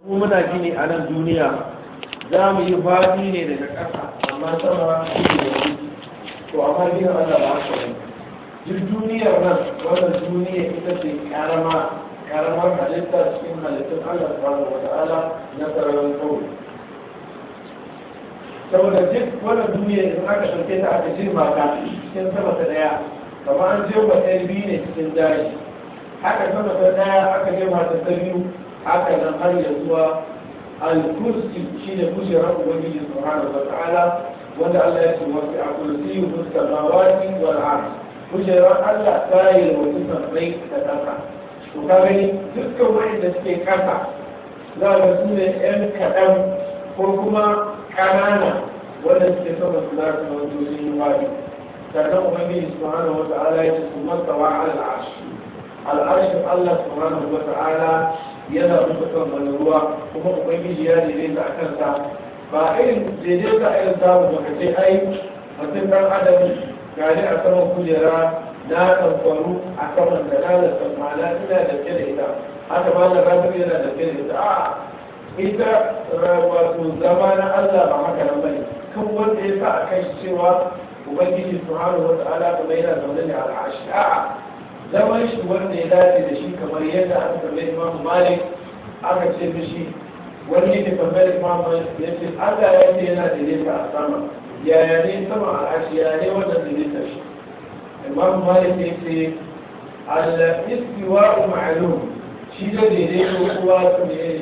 ko muna gini a nan duniya za mu yi faɗi ne daga ƙasa amma sama shi ne da to amma gina Allah ba haka ne duk duniyar nan wannan duniya ita ce karama karamar halitta cikin halittun Allah subhanahu wa ta'ala na sararin kawai saboda duk wannan duniya idan aka ɗauke ta aka jirma ta cikin sama ta ɗaya kamar an jirma ɗaya biyu ne cikin daji haka sama ta ɗaya aka jirma ta ta biyu haka nan har ya zuwa al-kursi shine kujerar ubangiji subhanahu wa ta'ala wanda Allah ya ce wasu a kursi fuskar mawaki wal ard kujerar Allah ta yi wasu sammai da ƙasa to ka gani dukkan wanda suke ƙasa za ga su ne ƴan kaɗan ko kuma ƙanana wanda suke sama su za su zama sun yi wari sannan ubangiji subhanahu wa ta'ala ya ce su masawa al-arshi al-arshin Allah subhanahu wa ta'ala yana rufe kan wani ruwa kuma ubangiji ya daidaita a kansa ba irin daidaita irin samu baka ce ai mutum dan adam gari a saman kujera na ɗaukwaru a saman da na da tsammana ina da ke da ita haka ba da rabu yana da ke da ita a ita wato zama na Allah ba haka nan bane kan wanda ya sa a kai cewa ubangiji subhanahu wa ta'ala kuma yana zaune ne a al'ashi a'a zaman shi wanda ya dace da shi kamar yadda aka tambayi imam malik aka ce mishi wani yake tambayar imam malik ya ce allah ya ce yana daidaita a sama yaya ne sama al'ashi yaya ne wannan daidaita shi imam malik ya ce al-istiwa ma'lum shi da daidaito kowa su ne ne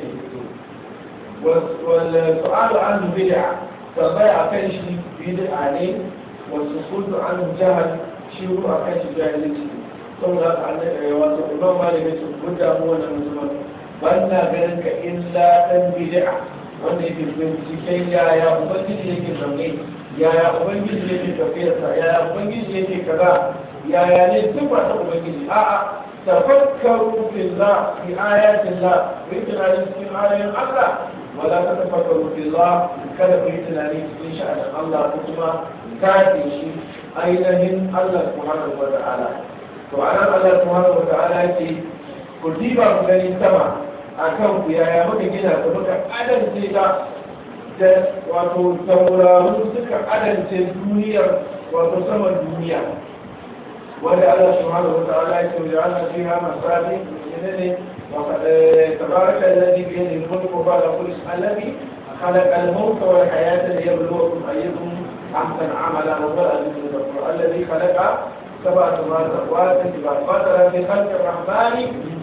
والسؤال عنه بدعة فبيع كان شيء بدعة عليه والسكوت عنه جهل شيء أكان شيء جاهل saboda wato imam malik ya ce mun damu wannan musulman ban na ganin ka illa dan bid'a wanda yake binciken yaya ubangiji yake zaune yaya ubangiji yake tafiyarsa yaya ubangiji yake kaza yaya ne sifa ta ubangiji a'a tafakkaru fillah fi ayatillah ku yi tunani cikin ayoyin Allah wala ta tafakkaru fillah kada ku yi tunani cikin sha'anin Allah ko kuma kafe shi ainihin Allah subhanahu wa ta'ala to anan Allah subhanahu wa ta'ala yake ku diba ku gani sama akan ku yaya muka gina ku muka adance ta da wato tauraru suka adance duniyar wato saman duniya wanda Allah subhanahu wa ta'ala yake wa ja'alna fiha masabi ne تبارك الذي بيده الملك وبعد كل الذي خلق الموت والحياة ليبلوكم أيكم أحسن عملا وهو العزيز الغفور الذي خلق سبع سماوات سباق فترة في خلق الرحمن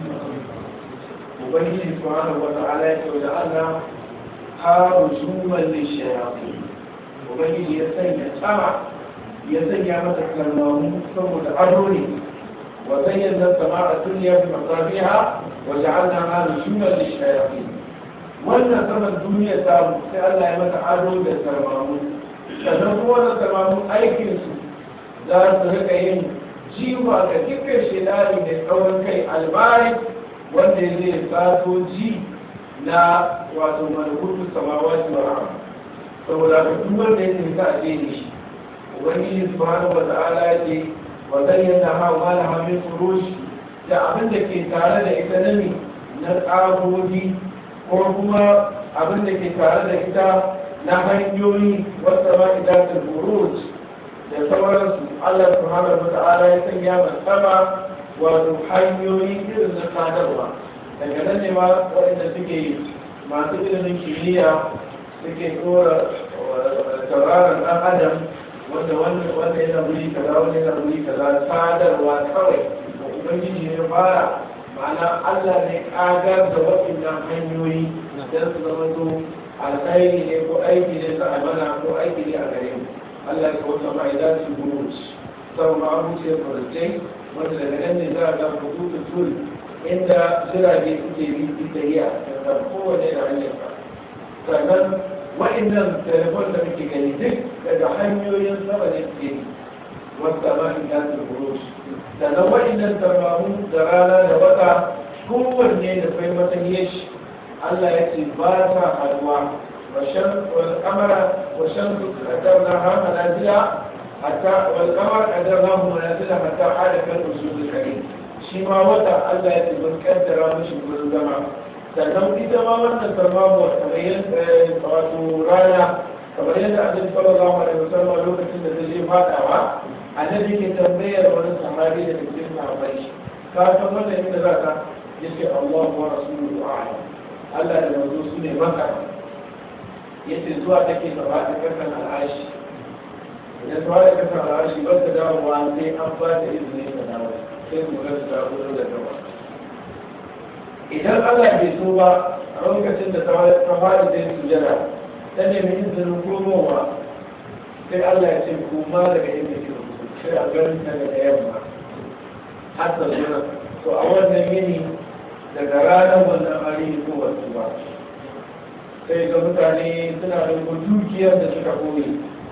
وبنيه سبحانه وتعالى وجعلنا رجوما للشياطين وبنيه يسنى سمع يسنى مثل الموت ثم تعرني وزينا السماء الدنيا بمصابيها وجعلناها رجوما للشياطين wannan saman duniya ta sai Allah ya mata ado da sarmamu sannan kuma da sarmamu aikinsu za su rika yin jiwa ga dukkan shedari da tsawon kai albari wanda zai sato ji na wato malakutu samawati wa rahama saboda ka duk wanda ya tafi ka aje ne shi ubangiji subhanahu wa ta'ala ya ce wa zayyana ha wa la min furush da abin da ke tare da ita nami na tsagogi ko kuma abin da ke tare da ita na hanyoyi wata ma idatul buruj da sauransu Allah subhanahu wa ta'ala ya sanya ma sama wato hanyoyi irin na sadarwa daga nan ne ma waɗanda suke masu ilimin kimiyya suke tsora tauraron ɗan adam wanda wanda yana wuri kaza wanda yana wuri kaza sadarwa kawai da ubangiji ne fara ma'ana Allah ne kagar da waɗannan hanyoyi don su zama to alkhairi ne ko aiki ne ta amana ko aiki ne a gare mu Allah ya kawo sama idan su gudu sau ma abuce farce wanda daga nan ne za a ga hukutu tul inda jirage suke bi su tafiya da kowane da hanyar sa sannan wa'annan telefon da muke gani duk daga hanyoyin sama ne suke bi wanda ma idan su gudu sannan wa'annan tarbamu da rana da wata kowanne da kai matsayin shi Allah ya ce ba ta haduwa والقمر والشمس قدرناها منازل حتى والقمر قدرناه منازل حتى حال كالأسود الكريم شما وضع الله يتبن قدر مش كل زمان sannan ita ma wannan sarmamuwa kamar yadda wato rana kamar yadda annabi sallallahu alaihi wasallam lokacin da zai fadawa annabi ke tambayar wani sahabi da cikin sahabbai shi ka san wannan inda za ka yace Allah wa rasuluhu a'lam Allah da manzo su ne maka yace zuwa take gaba da kasan al'ashi idan zuwa da kasan al'ashi ba ta dawo wa sai an ba ta izini ta dawo sai mu ga ta gudu da gaba idan Allah bai so ba a lokacin da ta fara zai sujada ta nemi izinin komowa sai Allah ya ce kuma daga inda ke sai a ganin daga da yamma har da zuwa to a wannan yini daga ranar wannan ari ko wasu ba sai ga mutane suna da dukiyar da suka koyi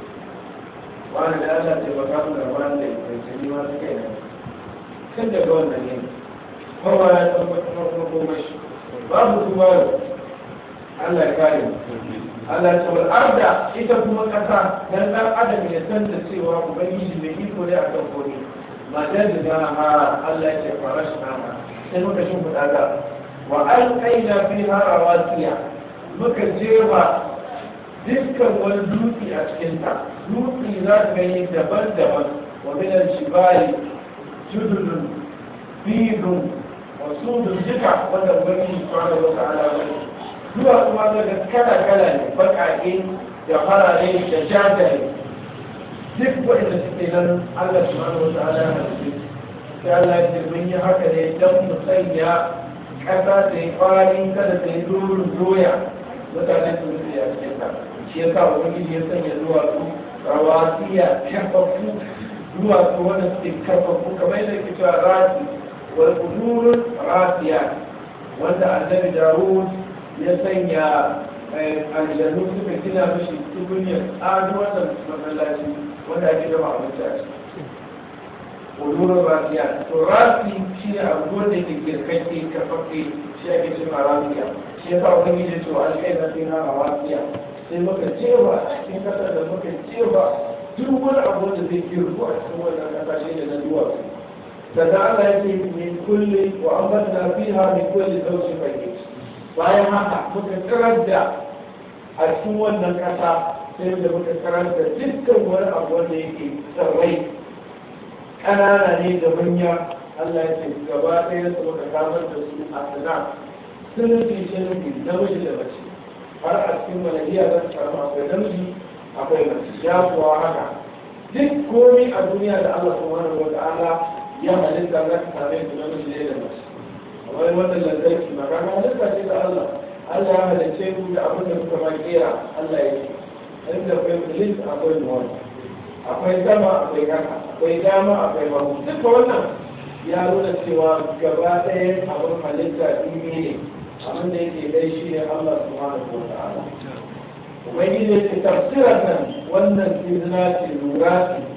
wani da Allah ce ba kamun da wani da ya ce ma su kai nan kan daga wannan yini kowa ya tabbatar kuma kuma shi babu kuma Allah ya kare mu Allah ta wal arda ita kuma kasa dan dan adam ya san da cewa ubangiji mai iko ne akan komai madan da ha Allah ya ce farash na sai muka shin fada da wa alqaina fiha rawasiya muka jefa dukkan wani dutse a cikin ta dutse za ka gani daban-daban wa min al-jibali jududun bidun wa sudun duka wanda ubangiji subhanahu wa ta'ala ya zuwa kuma daga kala-kala ne bakake da farare da jajaye duk waɗanda suke nan Allah subhanahu wa ta'ala ya halitta sai Allah ya ce mun yi haka ne don mu sanya ƙasa da ya kwari kada ta yi dorin doya mutane su rufe a cikin ta shi ya sa ubangiji ya sanya duwatsu rawasiya kafafu duwatsu wanda suke kafafu kamar yadda ke cewa rasi wal kudurun rasiya wanda annabi Dawud ya sanya aljanu suka gina mashi tukunyar ado wannan masallaci wanda ake gama abinci a ciki ƙudurin rasiya to rasi shi ne abu wanda ke girkake kafaffe shi ake cewa rasiya shi ya sa wani gije cewa alkai na fina a rasiya sai muka jewa a cikin kasar da muka jewa duk wani abu da zai girku a cikin wannan kasa shi ne na duwatsu da Allah ya ce min kulli wa amanna fiha min kulli zawjin bayyit bayan haka muka karar da a cikin wannan ƙasa sai da muka karar da dukkan wani abu wanda yake tsarrai ƙanana ne da manya Allah ya ce gaba ɗaya su muka samar da su a sana sun nufi shi nufi namiji da mace har a cikin malariya za su samu akwai namiji akwai mace ya kuwa haka duk komi a duniya da Allah subhanahu wa ta'ala ya halitta za ka same su namiji ne da mace wani wannan lantarki magana halitta ce da Allah Allah ya halicce ku da abin da kuka ma kera Allah ya ce inda akwai filis akwai nuwan akwai sama akwai kasa akwai dama akwai babu duka wannan ya nuna cewa gaba ɗaya abin halitta ɗimi ne abin da yake dai shi ne Allah subhanahu wa ta'ala ubangiji ya ce tafsirar nan wannan izina ce lura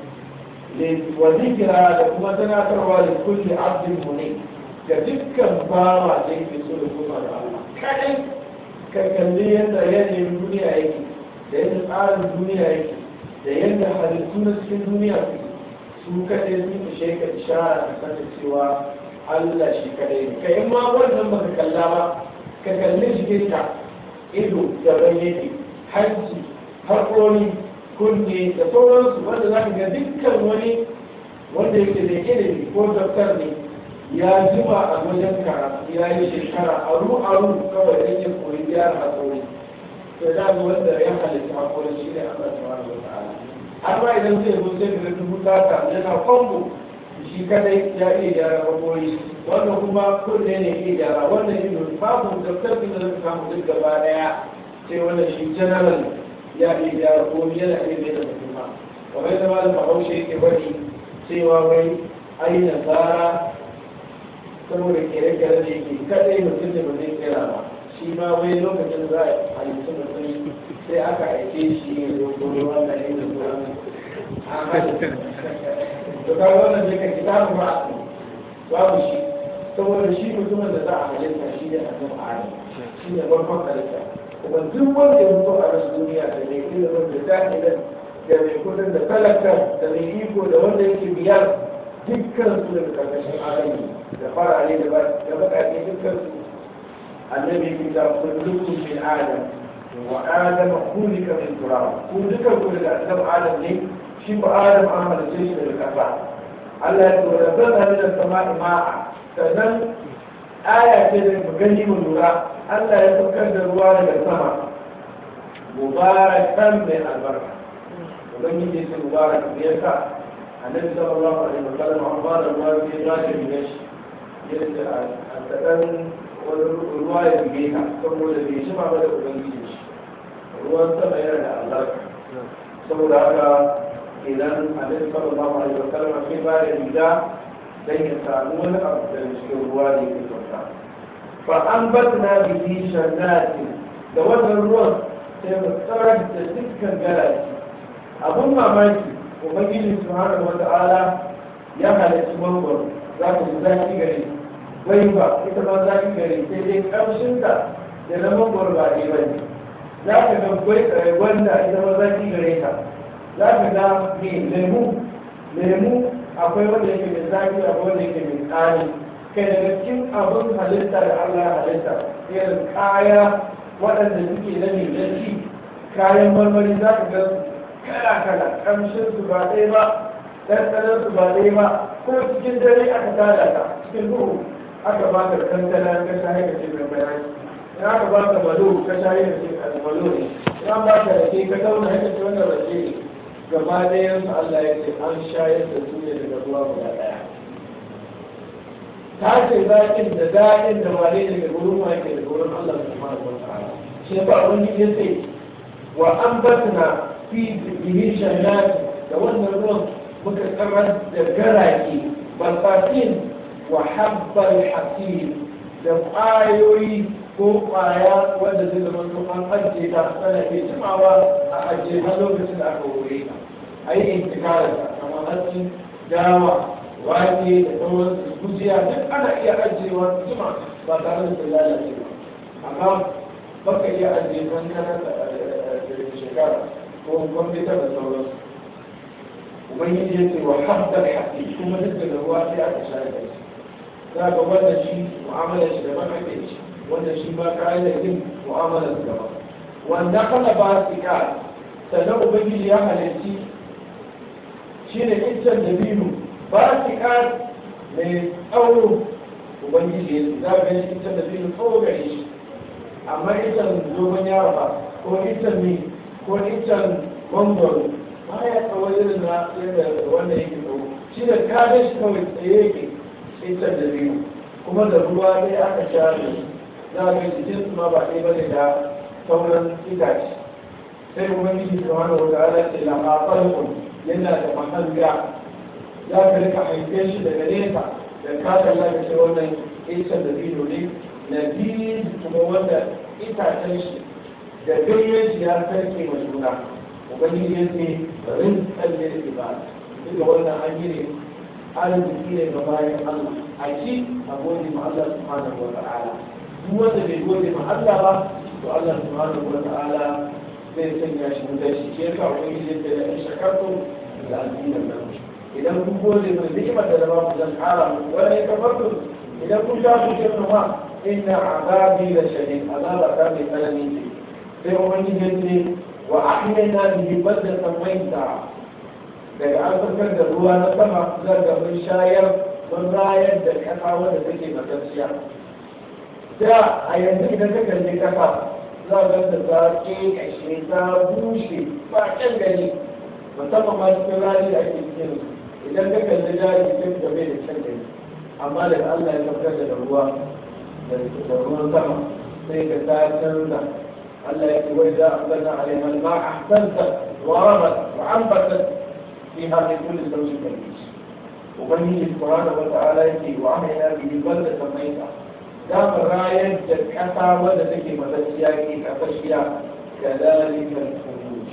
ce wa zikira da kuma tunatarwa da kulli abdin munib ga dukkan bawa da yake so da kuma da Allah kadai ka kalli yadda yanayin duniya yake da yadda tsarin duniya yake da yadda halittu na cikin duniya su kadai sun ishe ka ishara ka sani cewa Allah shi kadai ne kai in ma wannan baka kalla ba ka kalli jikinka ido da yake hanci haƙori kunne da sauransu wanda za ka ga dukkan wani wanda yake da ilimi ko daftar ne ya jima a wajen karatu ya yi shekara aru aru kawai dan yin koyi gyara hakuri to da ga wanda ya halitta hakuri shi ne Allah subhanahu wa ta'ala har ma idan zai zo sai da dubu tata yana kwambo shi kadai ya iya gyara hakuri wanda kuma kunne ne iya gyara wannan ido babu daftar da zai samu duk gaba daya sai wannan shi general ya iya gyara komai yana iya mai da mutum kamar yadda malam bahaushe yake bari cewa wai ai nasara saboda kere-kere da yake kadai mutum da ba zai kera ba shi ma wai lokacin za a halittu mutum sai aka aike shi ya zo kuma wannan yin da zuwa an halitta to ka wannan da ka kitabu ba babu shi saboda shi mutumin da za a halitta shi ne annabi adam shi ne farkon halitta kuma duk wanda ya mutu a rasu duniya da mai ilimin da jahilin da mai kudin da talaka da mai iko da wanda yake biyar dukkan su daga karkashin alami da farare da baƙaƙe dukkan su annabi ki da kullukum min adam wa adam khuliqa min turab ku duka ku daga adam adam ne shi ba adam an halice shi daga kasa Allah ya tura zan halitta da sama'i ma'a sannan aya ce da mu gani mu lura Allah ya saukar da ruwa daga sama mubarakan mai albarka ubangiji ya ce mubarak me yasa annabi sallallahu alaihi wasallam an ba da ruwa sai ya ce ne shi yadda a tsadan wani ruwa ya buge ka saboda bai shi ba da ubangiji shi ruwan sama yana da albarka saboda haka idan annabi sallallahu alaihi wasallam sai ba da riga dan ya samu wani abu da cikin ruwa da yake sauka fa an batna bihi shannati da wannan ruwan sai mu tsarar da dukkan galaci abun mamaki ubangiji subhanahu wata'ala ya halarci mangwaro za ku ji zaki gare bai ba ita ma zaki gare sai dai kamshinta da na mangwaro ba ɗaya ba ne za ka ga gwanda ita ma zaki gare ta za ka ga me lemu lemu akwai wanda yake mai zaki akwai wanda yake mai tsari kai daga cikin abin halitta da Allah ya halitta irin kaya waɗanda suke na mai ci kayan marmari za ka ga kala kala kamshin su ba ɗaya ba ɗanɗanon su ba ɗaya ba ko cikin dare aka tada ka cikin duhu aka ba ka kankana ka shaye ka ce mai bayani in aka ba ka malo ka shaye ka ce ka malo ne in an ba ka rake ka tauna haka ce wannan rake ne gaba ɗayan su Allah ya ce an shayar da su ne daga ruwa guda ɗaya ta ce zaƙin da daɗin da wane daga gurin wa ke daga gurin Allah subhanahu wa ta'ala shi ba wani ya ce wa an batna fi bihi shannati da wannan ruwan muka karar da garake balfatin wa habbal hasim da ƙwayoyi ko ƙwaya wanda zai zama to an ajiye ta tana ke jimawa a ajiye har lokacin da aka wuri ta a yi intikarar ta kamar hatsi dawa wake da sauran gujiya duk ana iya ajiyewa jima ba tare da lalace ba amma baka iya ajiye kankana da shekara ko kwamfuta da sauransu ubangiji ya ce wa haddar haƙi kuma duk da ruwa sai aka shayar da shi za ga wanda shi mu'amalar shi daban ake ci wanda shi ba kayan da yin mu'amalar su daban wanda kana ba su ka sannan ubangiji ya halarci shi ne iccen da biyu ba su ka mai tsawo ubangiji ya ce za ga shi iccen da biyu tsawo gare shi amma iccen dogon yaro ba ko iccen ne ko iccen mangoro ba ya tsawo irin na yadda wanda yake tsawo shi da kada shi kawai tsaye yake iccen da biyu kuma da ruwa ne aka sha da za a ga jikin su ma ba ɗaya bane da sauran itace sai ubangiji subhanahu wa ta'ala ce la maqalun yana da mahanga za ka rika haife shi daga nesa da ka kalla ka ce wannan iccen da biyu ne na biyu kuma wanda itacen shi da ganyen shi ya sarke ma juna ubangiji ya ce rin tsalle da ibada duka wannan an yi ne arziki ne ga bayan Allah a ci a gode ma Allah subhanahu wa ta'ala duk wanda bai gode ma Allah ba to Allah subhanahu wa ta'ala zai sanya shi wutar shi ke ka ubangiji ya ce da in shakartu da addinin nan idan kun gode mai ni'imar da ba ku zan kara muku wani kafartu idan kun sha ku ce ma inna azabi la shadid azaba ta mai tsanani ce sai ubangiji ya ce wa ahyayna bihi baldatan mayta daga an fitar da ruwa na sama zan ga mun shayar mun rayar da kasa wanda take matacciya da a yanzu idan ka kalli kasa za ga ta ta kashe ta bushe ba kyan gani musamman ma cikin rani da ake cikin idan ka kalli daji sai ka bai da kyan gani amma daga Allah ya fitar da ruwa da ruwan sama sai ka ta canza Allah ya ce wai za a zanna alaiha al-ma'a ahsanta wa rabat wa anbatat فيها من كل زوج كريم وبني سبحانه وتعالى يكي وعملنا به بلدة ميتة دام الراية جدكتا ودى تكي مدسياكي كفشيا كذلك الخروج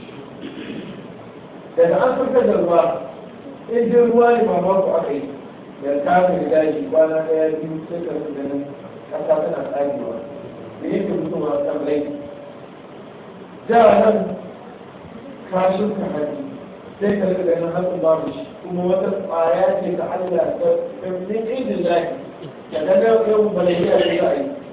daga an fitar da ruwa in ji ruwa ne ba ba ku aka yi da kafin daji kwana daya biyu sai ka su ganin kasa tana tsagewa da yake mutuwa kan rai da nan kashin ka haɗi sai ka rika ganin hatsin babu shi kuma wata ƙwaya ce ta Allah ta min idin lahi ya ga da yau balayya da za a yi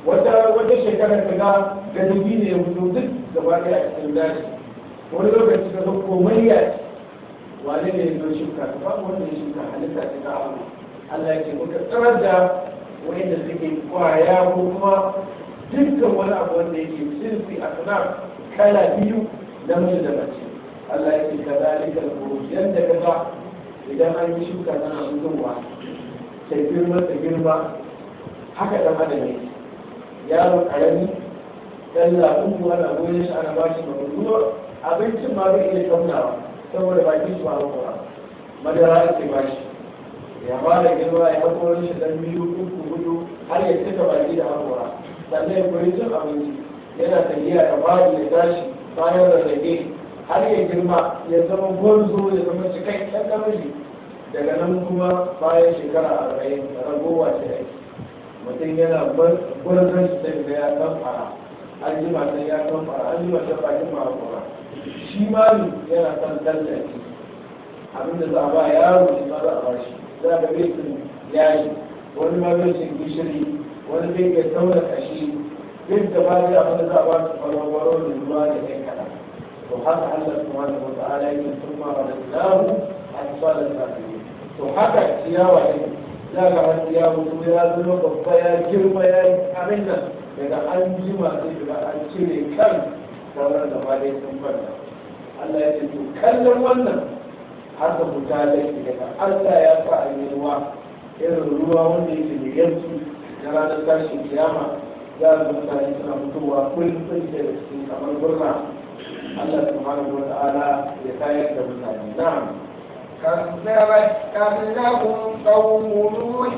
wata wata shekara ka ga gadabi ne ya fito duk gaba ɗaya a cikin daji wani lokaci ka ga komai ya wane ne ya zo shuka ka ba wanda ya shuka halitta ta ta abu Allah ya ce muka tsarar da wanda suke kwaya ko kuma dukkan wani abu wanda yake sinfi a suna kala biyu namiji da mace Allah ya ce ka zalika al-khuruj yanda ka ga idan an yi shuka tana fitowa ta girma ta girma haka dan adam ne yaro karami dan labun ku ana goyon shi ana bashi mabudu abincin ma bai iya taunawa saboda bakin shi ba ruwa madara ake bashi ya ba da girma ya haƙo shi dan biyu uku hudu har ya cika baki da haƙora sannan ya kuri cin abinci yana tafiya ya bari ya tashi bayan rarrage har ya girma ya zama gwarzo ya zama cikakken namiji daga nan kuma bayan shekara arba'in ragowa ce aiki mutum yana gwarzon shi sai ga ya kan fara an ji matan ya kan fara an ji matan bakin ma'amura shi ma yana kan tallafi abinda za a ba yaro shi ma za a ba shi za ka bai sun yayi wani ma bai sun gishiri wani bai ga tauna kashi duk da ba zai abinda za a ba su farwaro da ruwa da kai kaɗan to haka Allah subhanahu wa ta'ala yake kuma wa lahu asfala sabirin to haka ciyawa ne za ka har ciyawa kuma ya zama babba ya girma ya yi abin nan daga an jima sai daga an cire kan sauran da ba dai sun kwanta Allah ya ce to kallon wannan har da fita laifi daga Allah ya sa a yi ruwa irin ruwa wanda yake da yanzu na ranar tashin kiyama za a mutane suna fitowa kullum sun da cikin kamar burna Allah subhanahu wa ta'ala ya tayar da mutane na'am كذبت قبلهم قوم نوح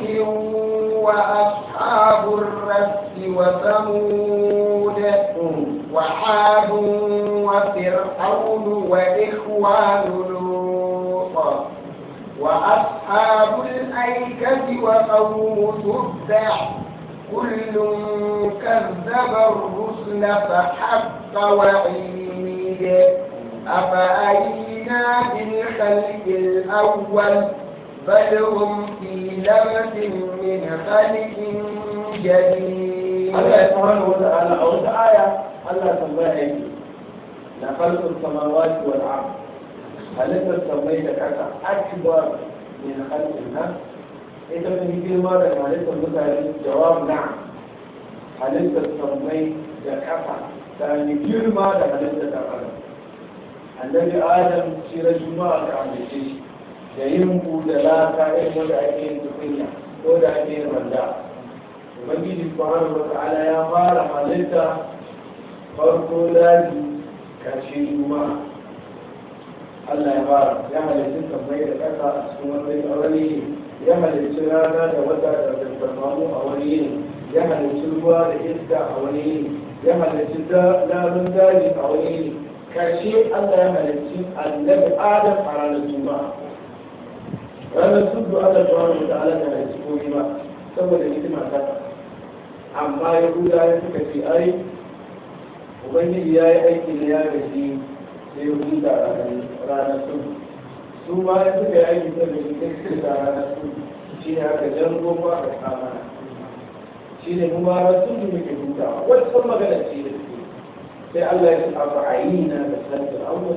وأصحاب الرس وثمود وعاد وفرعون وإخوان لوط وأصحاب الأيكة وقوم تبع كل كذب الرسل فحق وعيد أفأينا بالخلق الأول بل هم في لبس من خلق جديد الله سبحانه وتعالى أو آية الله سبحانه لخلق السماوات والأرض هل أنت سميت كذا أكبر من خلق الناس إذا من كلمة هل أنت مثلا جواب نعم هل أنت سميت كذا ثاني كلمة هل أنت تفعل annabi adam shi na juma'a ka amince shi da yin ku da laka irin wanda ake yin tukunya ko da ake yin randa ubangiji subhanahu wa ta'ala ya fara halitta farko daji karshe juma'a Allah ya fara ya halitta sammai da ƙasa a cikin wani wani ya halitta rana da wata da zartarmamu a wani yini ya halitta ruwa da iska a wani yini ya halitta namun daji a wani yini karshe Allah ya halarci annabi Adam a ranar Juma'a. Ranar Sudu Allah ta wani da Allah ya halarci komai ba saboda hikima ta amma Yahuda ya suka ce ai Ubangiji ya yi aiki da ya gaji sai ya huta a ranar Sudu. Su ma ya suka yi aiki da gaji sai suka a ranar Sudu. Shi ne aka jan goma aka kama Shi ne kuma ranar Sudu muke hutawa. Wata magana ce da sai Allah ya taɓa ayyina da santar awon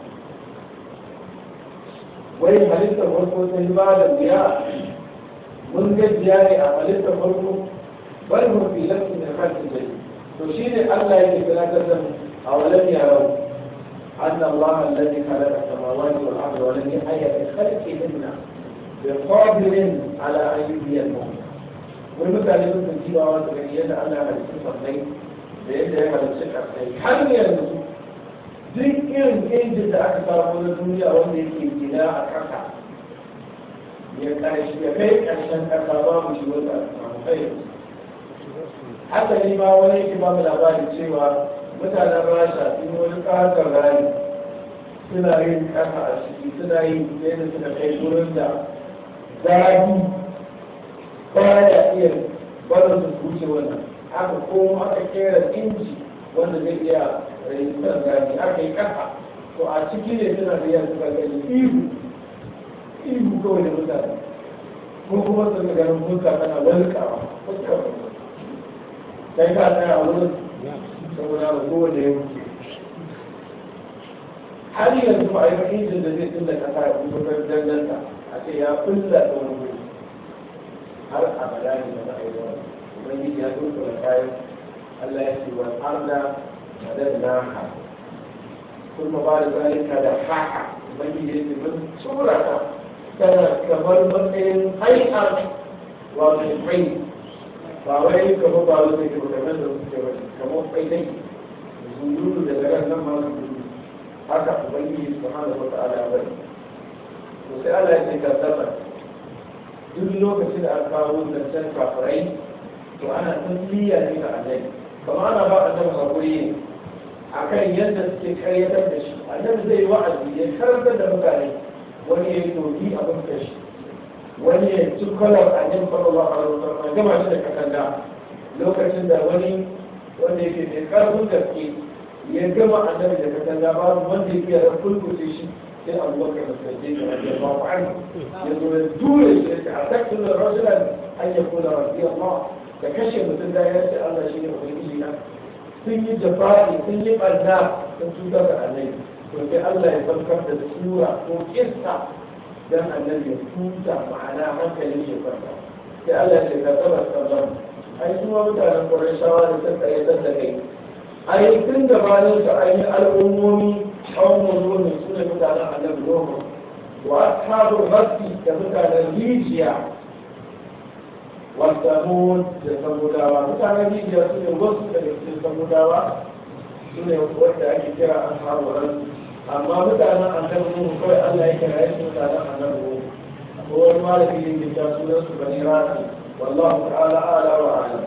wai halittar farko ta yi ba da biya mun gajiya ne a halittar farko bal mun fi lafi da kanta jari to shi ne Allah yake tunatar da a walam yarau أن الله الذي خلق السماوات والأرض ولم يحيى بخلقهن بقادر على أن يحيي الموتى. والمثال يقول في الجيبة وتبين أن هذه الصفين da yadda ya halarci ƙarfai har yanzu duk irin injin da aka samu na duniya wanda yake gina a ƙasa ya ƙarshe ya kai ƙarshen ƙasa babu shi wanda aka samu kai haka ne ma wani yake ba mu labarin cewa mutanen rasha sun wani ƙasar rani suna yin ƙasa a ciki suna yin yadda suka kai wurin da zafi baya iya barin su wuce wannan aka komo aka kera inji wanda zai iya rayuwar gani aka yi kasa to a ciki ne suna da yanzu ga gani ihu ihu kawai da mutane ko kuma su ga ganin fuska tana walƙawa fuska to kai ka tsaya a wurin saboda ba kowane ya wuce har yanzu ba a yi fahimtar da zai tunda kasa ya kuma danganta a ce ya kulla da wani har abada ne da za a yi wani ubangiji ya duka da kayan Allah ya ce wal arda madadnaha kuma ba da zalika da haka ubangiji ya ce mun tsura ta tana kamar matsayin hai'ar wato kai ba wai kamar ba wani ke kamar da suke wani kamar kai dai zunuru da garan nan ma zunuru haka ubangiji subhanahu wa ta'ala bari to sai Allah ya ce kaddama duk lokacin da aka kawo zancen kafirai to ana tasliya ne ga annabi kamar ana ba annabi hakuri ne akan yadda suke karyatar da shi annabi zai wa'azi ya karantar da mutane wani ya yi doki a fuskar shi wani ya ci kwalar annabi sallallahu alaihi wasallam gama shi da katanga lokacin da wani wanda yake mai karfin gaske ya gama annabi da katanga babu wanda yake da kulkuce shi sai abubakar da sajjai da rajin ba ku an ya zo ya dure shi ya a taktun da rajulan an ya kula rabbi Allah da kashe mutum da ya ce Allah shi ne ubangiji na sun yi jafa'i sun yi ɓarna sun cutar da annabi to sai Allah ya saukar da sura ko kissa dan annabi ya tuta ma'ana hankalin shi kwanta sai Allah ya ce ka tsaba tsaban ai kuma mutanen Qurayshawa da suka yi da kai ai tun gabanin su an yi al'ummomi kawon zuwa su ne mutanen annabi Nuhu wa ashabul rasi da mutanen rijiya والثمود للثموداوى متعنى بيجي يصير وصف للثموداوى سنة وقت أكي كرا أصحاب الرد أما متعنى أن تبنوه كوي الله يكرا يسمى متعنى أن تبنوه هو المالك اللي يجاسو بني راسي والله تعالى أعلى وأعلم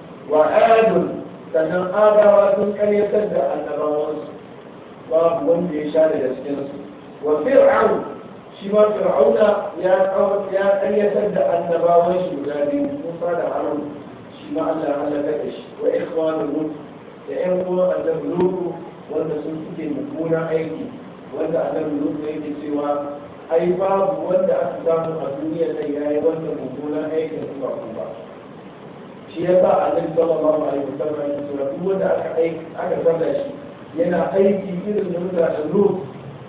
وآد sannan adawa sun karyatar da annabawansu babu wanda ya sha daga cikinsu wa fir'aun shi ma fir'auna ya ya karyatar da annabawan shi guda biyu Musa da Harun shi ma Allah ya halaka da shi wa ikhwanu lut da ƴan uwan annabi Lut wanda sun suke mummunan aiki wanda annabi Lut yake cewa ai babu wanda aka samu a duniya nan yayi wanda mummunan aikin su ba ba shi yasa annabi sallallahu alaihi wasallam ya ce duk wanda aka aiki aka sanda shi yana aiki irin da mutanen Lut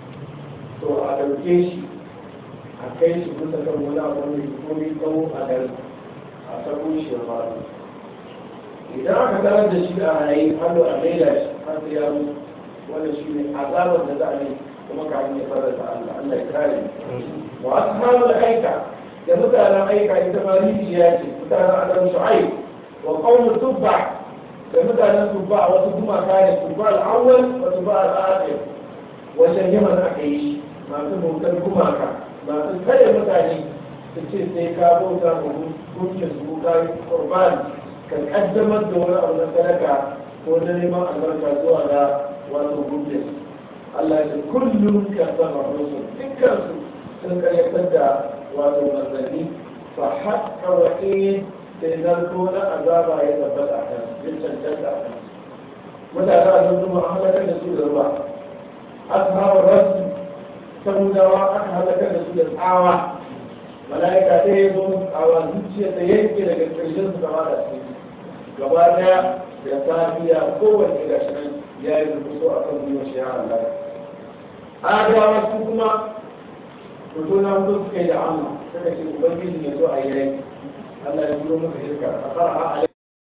to a ɗauke shi a kai shi kusa kan wani abu mai komi tsawo a gari a sabo shi ya faru idan aka tarar da shi a rayu hannu a maida shi har sai ya mutu wanda shi ne azabar da za a yi kuma kafin ya fara da Allah Allah ya kare wa ashabul aika da mutanen aika ita ma rijiya ce mutanen adam shu'aib wa qawmu tubba da mutanen tubba wasu gumaka ne tubba al-awwal wa tubba al-akhir wajen yaman aka yi shi masu bautar gumaka masu kare mutane su ce sai ka bauta ma gunkin su ka yi kurban ka kaddamar da wani abu na sadaka ko na neman albarka zuwa ga wato gunkin su Allah ya kullum ka sama musu dukkan su sun karyatar da wato manzanni fa haƙƙa wa in sai zarto na azaba ya tabbata a kan ya cancanta a kan mutane a sun zuma a halakar da su da ruwa ashabar rasu samudawa aka halakar da su da tsawa mala'ika ta yi zo tsawa zuciya ta yanke daga ƙarshen su gaba da su gaba daya da safiya kowanne ga shi nan ya yi rubutu a kan gwiwa shi ya halaka adawa su kuma fito na mutu suka yi da amma suka ce ubangiji ya zo a yi rai Allah ya turo muka shirka a fara a